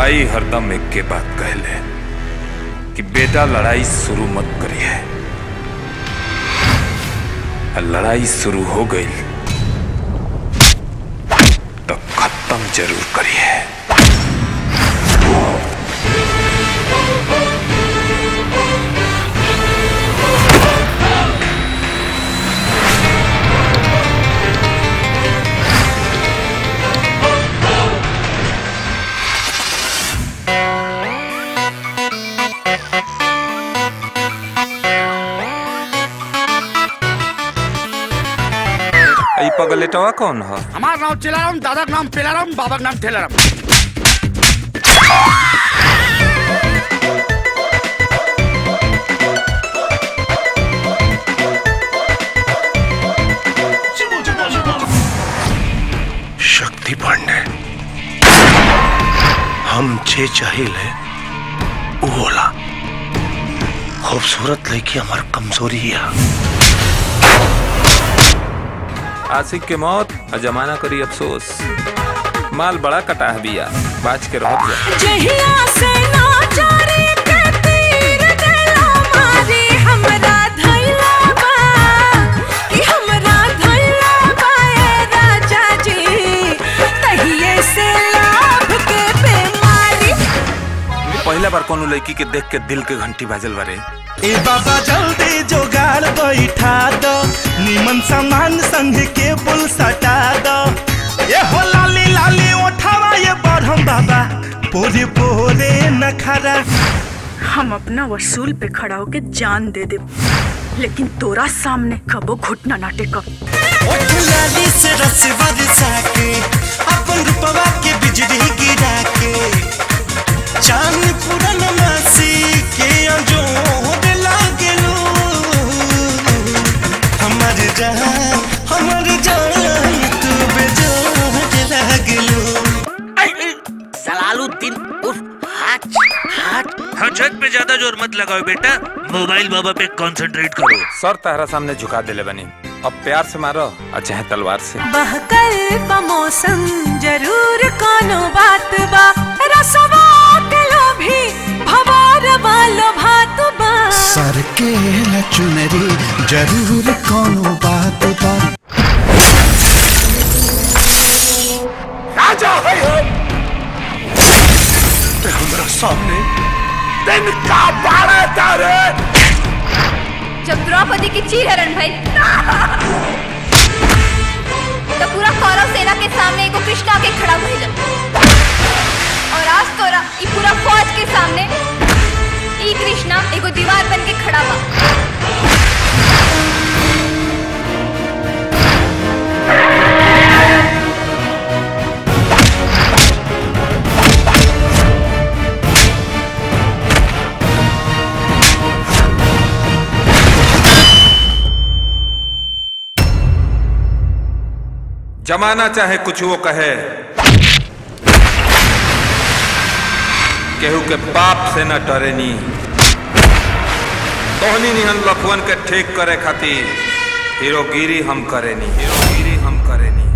माई हरदम एक के बात कहले कि बेटा लड़ाई शुरू मत करिए और लड़ाई शुरू हो गई तो खत्म जरूर करिए ई पगलेटवा कौन है हमार नाम चिलाराम दादा के नाम पिलाराम बाबा के नाम ठेलाराम शक्ति पांडे हम जे चाहिए वो होला खूबसूरत लड़की हमार कमजोरी है आशिक के मौत और जमाना करी अफसोस माल बड़ा कटा है बिया बाज के रह जा जहिया से नाचारी के तीर देला मारी हमरा धैला बा कि हमरा धैला बा ए राजा जी तहिए से लाभ के बेमारी पहला बार कोनो लड़की के देख के दिल के घंटी बाजल बारे ए बाबा जल्दी जोगाड़ बैठा दो निमन सामान संग के बुल सटा दो ये हो लाली लाली उठावा ये बढ़म बाबा पोरे पोरे नखरा हम अपना वसूल पे खड़ा होके जान दे दे लेकिन तोरा सामने कबो घुटना ना टेकब ओठ लाली से रस बरसा के अपन रूपवा के बिजली गिरा के चांद पूरन मासी के अंजोर लागेलो हमर जान हमर जान तू बेजोर लागेलो सलालुद्दीन उर्फ हाथ हाथ हजक पे ज्यादा जोर मत लगाओ बेटा मोबाइल बाबा पे कंसंट्रेट करो सर तारा सामने झुका देले बनी अब प्यार से मारो और चाहे तलवार से बहकल बा मौसम जरूर कोनो बात बा रसवा के लोभी भवार वालो भात बा सर के न चुनरी जरूर कोनो बात बा राजा है हम ते हमरा सामने दिन का बारह तारे जब द्रौपदी की चीर हरण भई तो पूरा कौरव सेना के सामने एगो कृष्णा के खड़ा भइल और आज तोरा ई पूरा फौज के सामने ई कृष्णा एगो दीवार बन के खड़ा बा जमाना चाहे कुछ वो कहे केहू के पाप से न डरेनी तोहनी निहन लखवन के ठीक करे खातिर हीरोगिरी हम करेनी हीरोगिरी हम करेनी